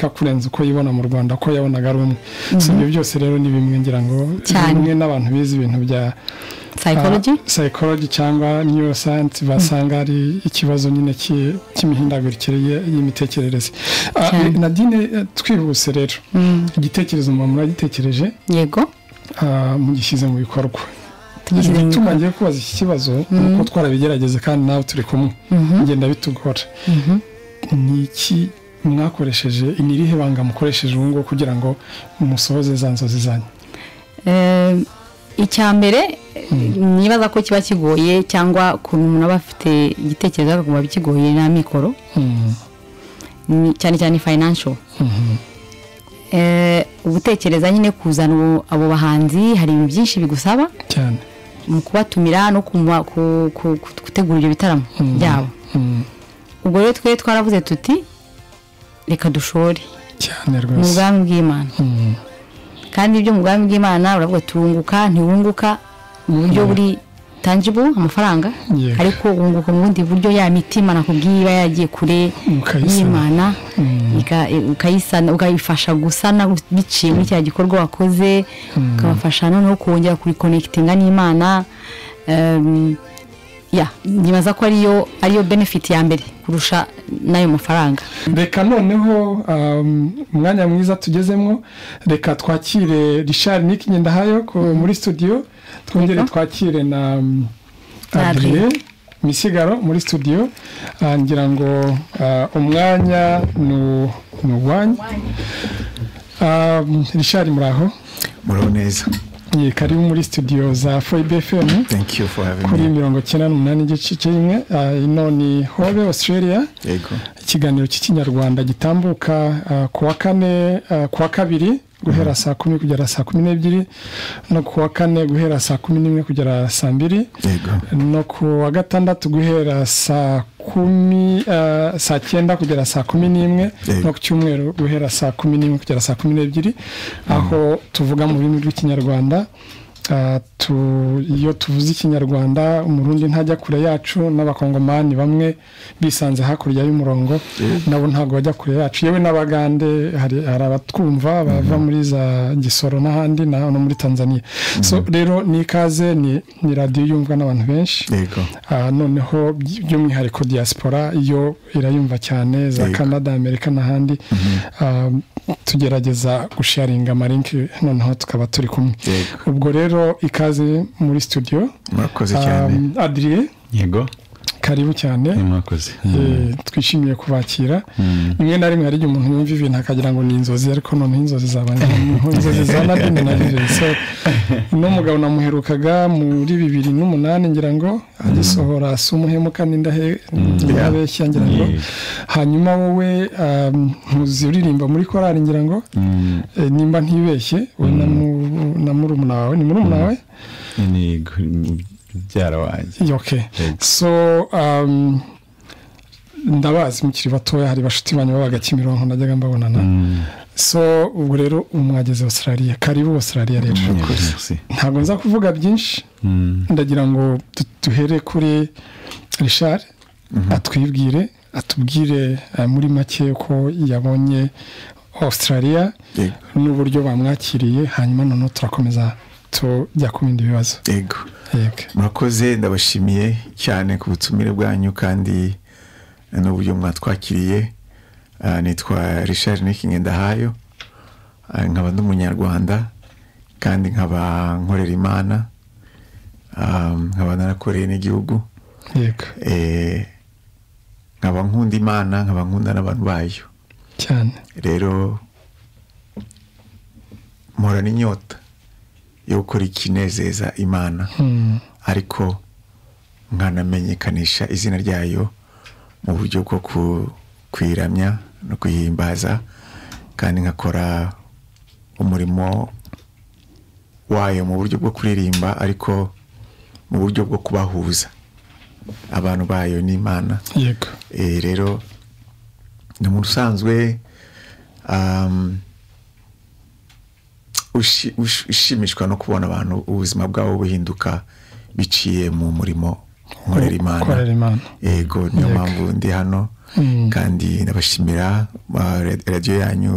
kurenza uko yibona mu rwanda ko yabonaga ari umwe si ibyo byose rero ni bimwe ngira ngo Cyane. bimwe n'abantu bize ibintu bya psychology ah, psychology cyangwa neuroscience basanga ari ikibazo nyine ki- cy'imihindagurikire ye- y'imitekerereze Ah, Cyane. nadine eh, twihuse rero igitekerezo mba muragitekereje yego ah, mugishyize mu bikorwa tugishyize mu igituma bikorwa ngiye kubaza iki kibazo ni uko twarabigerageze kandi nawe turi kumwe ngenda bitugora ni iki mwakoresheje ni irihe banga mukoresheje ubu ngubu kugira ngo musohoze za nzozi zanyu Eh, icya mbere nibaza ko kiba kigoye cyangwa ukuntu umuntu aba afite igitekerezo akaguma kigoye na mikoro Mm, ni- cyane cyane financial mhm, Eh, ugutekereza nyine kuzana abo- abo bahanzi hari ibintu byinshi bigusaba cyane mu kubatumira no kuma- ku- ku- ku- gutegura ibyo bitaramo byabo Mm, ubwo rero twe twaravuze tuti reka dushore cyane mu rwose bwami bw'imana Mm, kandi ibyo mu bwami bw'imana uravuga turunguka ntiwunguka mu buryo buri tangible amafaranga Yego. ariko wunguka mu bundi buryo ya mitima nakubwiye iba yagiye kure Ukayisana. y'imana ika- ukayisana ukayifasha gusana biciye muri cya gikorwa wakoze ukabafasha noneho kongera kurikonekitinga n'imana Em, ya nyibaza ko ariyo ariyo benefit ya mbere kurusha n'ayo mafaranga reka noneho um, umwanya mwiza tugezemo reka twakire richard nick ngendahayo ko- muri studio twongere Yego. twakire na um, Na Adrien. adrien misigaro muri studio Ah, ngira ngo ah, umwanya nu- ni uwanyu Um, richard muraho muraho neza Ye, karibu muri studio za foibe fm thank you for having kuri me mirongo icyenda n'umunani igice kimwe Ah, ino ni hobe australia yego ikiganiro cy'ikinyarwanda gitambuka ah, ku wa kane ah, ku wa kabiri guhera saa kumi kugera saa kumi n'ebyiri no ku wa kane guhera saa kumi n'imwe kugera saa mbiri yego no ku wa gatandatu guhera saa kumi ah, saa cyenda kugera saa kumi n'imwe Yego. no ku cyumweru guhera saa kumi n'imwe kugera saa kumi n'ebyiri aho tuvuga mu rurimi rw'ikinyarwanda Ah, tu- iyo tuvuze ikinyarwanda umurundi ntajya kure yacu n'abakongomani bamwe bisanze hakurya y'umurongo nabo ntabwo bajya kure yacu yewe n'abagande hari hari abatwumva bava muri za gisoro n'ahandi na no muri tanzania so rero ni ikaze ni ni radiyo yumvwa n'abantu benshi yego Ah, noneho by- by'umwihariko diaspora yo irayumva cyane za Yego. canada amerika n'ahandi Ah, tugerageza gusharinga amarinki noneho tukaba turi kumwe Yego. ubwo rero ikaze muri studio murakoze cyane Ah, adrien yego karibu cyane ni mwakoze Eh, twishimiye kubakira rimwe na rimwe hari igihe umuntu yumva ibintu akagira ngo ni inzozi ariko noneho inzozi zaba ni inzozi za nadine na rire so uno mugabo namuherukaga muri bibiri n'umunani ngira ngo agisohora si umuhemuka n'indahe n'abeshya ngira ngo Yeah. hanyuma wowe um, ntuzi uririmba muri korari ngira ngo Mm, eh, nimba ntibeshye we na mu- na murumuna wawe ni murumuna wawe ni gu- mubyara wanjye yoke Yego. so um, ndabazi mukiri batoya hari bashuti banyu babaga kimironko najyaga mbabonana so ubwo rero ubu mwageze australia karibu australia rero Yego, merci. ntabwo nza kuvuga byinshi Mm, ndagira ngo du- duhere kuri richard atwibwire atubwire eh, muri make ko yabonye australia yego n'uburyo bamwakiriye hanyuma noneho turakomeza tujya ku bindi bibazo yego yego murakoze ndabashimiye cyane ku butumire bwanyu kandi n'uburyo mwatwakiriye Ah, nitwa richard nikingendahayo Ah, nkaba ndi umunyarwanda kandi nkaba nkorera imana Ah, nkaba narakoreye n'igihugu yego Eh, nkaba nkunda imana nkaba nkunda n'abantu bayo cyane rero mporana inyota yo gukora ikinezeza imana Mm. ariko nkanamenyekanisha izina ryayo mu buryo bwo ku- kuyiramya no kuyihimbaza kandi nkakora umurimo wayo mu buryo bwo kuririmba ariko mu buryo bwo kubahuza abantu bayo n'imana yego Eh, rero ni umuntu usanzwe um, ushi- ush- ushimishwa no kubona abantu ubuzima bwabo buhinduka biciye mu murimo nkorera imana Korera Imana. yego niyo Yego. mpamvu ndi hano kandi ndabashimira ah, radio yanyu